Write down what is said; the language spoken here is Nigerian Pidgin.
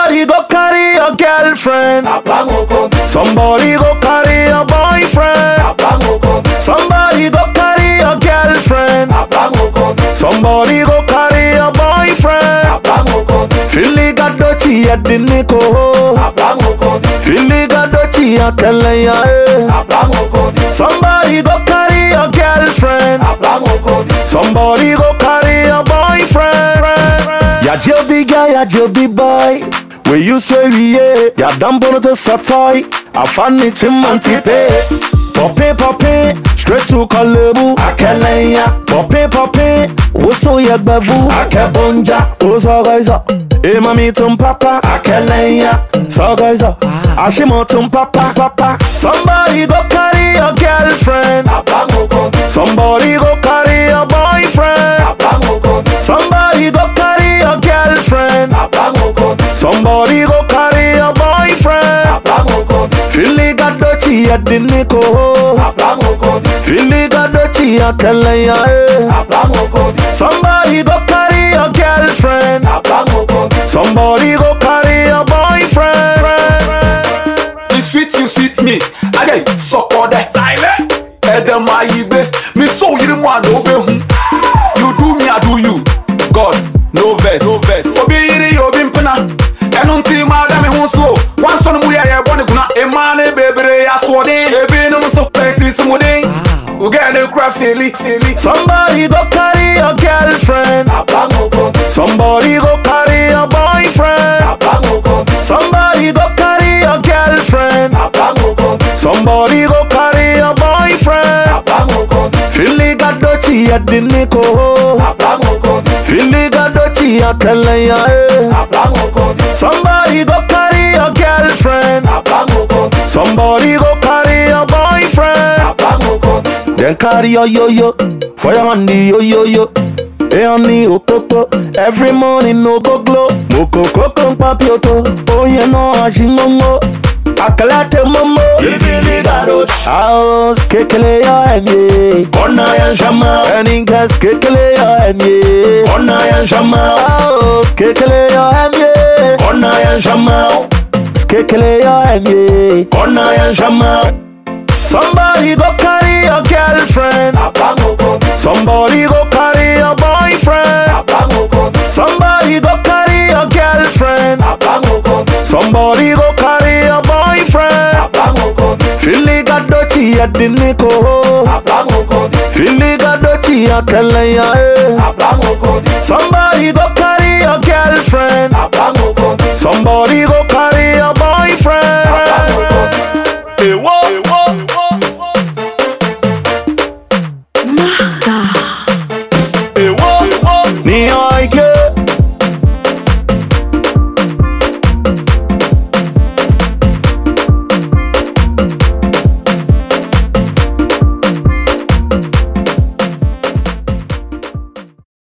Somebody go carry your girlfriend. Somebody go carry your boyfriend. Somebody go carry your girlfriend. Somebody go carry your boyfriend. Filiga dochi ya diniko. Filiga dochi ya kelenya. eh. Somebody go carry your girlfriend. Somebody go carry your boyfriend. Ya jobi guy, ya jobi boy. We you say we yeah. Ya dambono to satoy. Afani chimanti pe. Poppy poppy, straight to Kalebu. Akelenya. Poppy poppy, woso ya gbavu. Akebonja, oso gaiza. E mami tum papa. Akelenya. So gaiza. Ashimo tum papa papa. Somebody go carry your girlfriend. Somebody go carry your boyfriend. Somebody go carry your girlfriend. Somebody go carry your boyfriend. Filiga dochi ya diniko. Filiga dochi ya kelenya. eh. Somebody go carry your girlfriend. Somebody go carry your boyfriend. You sweet, you sweet me. Again, suck on that style. Edem ayibe, me so you the one no be hu. You do me, I do you. God, no verse, no verse. Obi yiri obi mpena. Ẹnu ntí máa dá mi hún so. Wọ́n sọ ni mu yẹ yẹ bọ́ ni kuna. Ìmá ni bèbèrè asọ̀dín. Ebi ni mo sọ pẹ̀sì sumudin. Ogẹ́ ni kura fèlí fèlí. Somebody go carry your girlfriend. Somebody go carry your boyfriend. Somebody go carry your girlfriend. Somebody go carry your boyfriend. Filiga dochi ya diniko. Filiga dochi ya kelenya. eh. Somebody go carry your girlfriend. Somebody go carry your boyfriend. Then carry your yo yo for your honey yo yo yo. Hey honey okoko every morning no go glow. Moko koko papioto oh yeah no ashimongo. Akalate momo Ifili garosh House kekele yo emye Kona ya shama Eningas kekele yo emye Kona ya shama House kekele yo emye Kona ya shama Skekele yo emye Kona ya shama Somebody go carry your girlfriend. Somebody go carry your boyfriend. Somebody go carry your girlfriend. Somebody go carry your boyfriend. Filiga dochi ya diniko. Filiga dochi ya kelenya. eh. Somebody go carry your girlfriend. Somebody go carry your boyfriend.